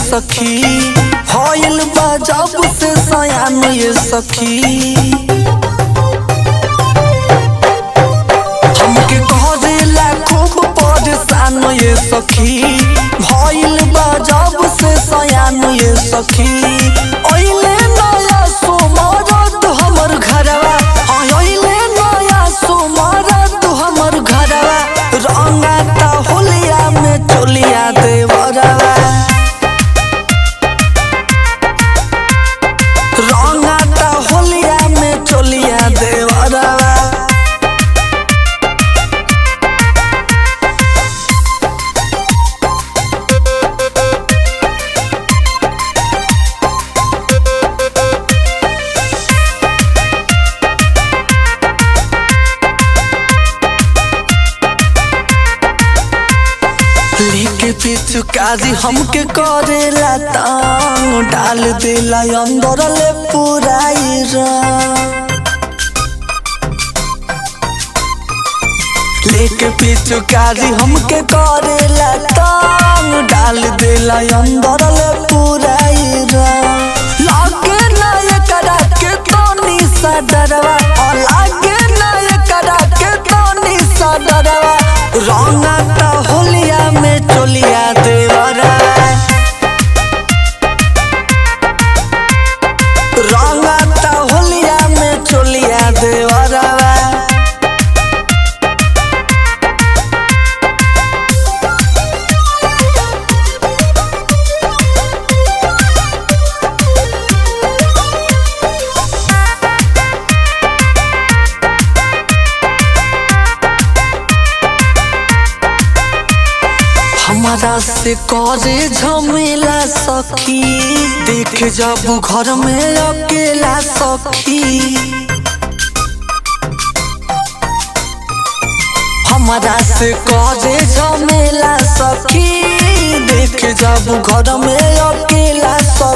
सखी हईल बा जब से सयान ये सखी हमके करेला खूब परेशान ये सखी भइल बा जब से सयान ये सखी ओइले नया सोमरत हमर घरवा हाँ, ओइले नया सोमरत हमर घरवा रंगाता होलिया में चोलिया देवरवा रंगाता होलिया में चोलिया देवरवा लेके पिचुकारी हमके करेला तांग डाल देला अंदर ले पुराई रंग लेके पिचुकारी हमके करेला तांग डाल देला अंदर ले पुराई रंग लागे ना ये करा के तोनी सा डरवा और लागे ना ये करा के तोनी सा डरवा रंगाता होलिया में चोलिया देवरा रंगाता होलिया में चोलिया देवरा हमारा से करे झमेला सखी देख जब घर में अकेला सखी हमारा से करे झमेला सखी देख जब घर में अकेला सखी